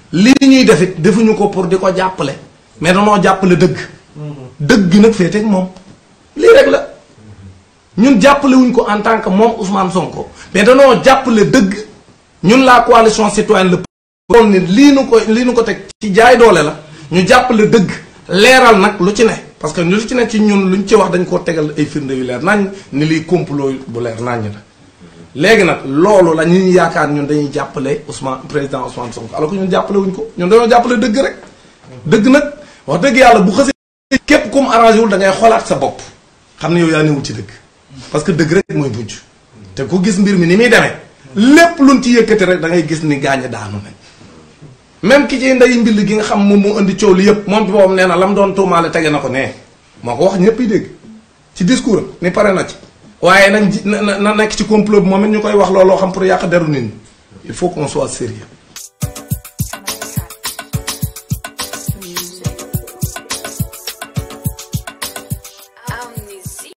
lii ñuy def it defuñu ko pour di ko jàppale mais danoo jàppale dëgg dëgg nag féeteeg moom lii rek la ñun jàppale wuñ ko en tant que moom Ousmane Sonko mais danoo jàppale dëgg ñun la coalition citoyenne le doon ni lii nu ko lii nu ko teg ci jaay doole la ñu jàppale dëgg leeral nag lu ci ne parce que lu ci ne ci ñun luñ ci wax dañ koo tegal ay firnde yu leer nañ ni lii complot bu leer nañ la léegi nag loolu la ñu yaakaar ñun dañuy jàppale Ousmane président Ousmane Sonko alors que ñun jàppale wuñ ko ñun dañoo jàppale dëgg rek dëgg nag wax dëgg yàlla bu xësee képp kum arrangé wul da ngay xoolaat sa bopp xam ne yow yaa newul ci dëgg parce que dëgg rek mooy mujj te ku gis mbir mi ni muy demee lépp luñ ci yëkkati rek da ngay gis ni gaañ daanu nañ même ki ci nday mbill gi nga xam moom moo indi coow li yëpp moom ci boppam nee na la mu doon tuumaale tege na ko nee moo ko wax ñëpp yi dégg ci discours am ni pare na ci waaye nañ ji na na nekk ci complot bi moom it ñu koy wax looloo xam pour yàq deru nit ñi il faut qu'on soit sérieux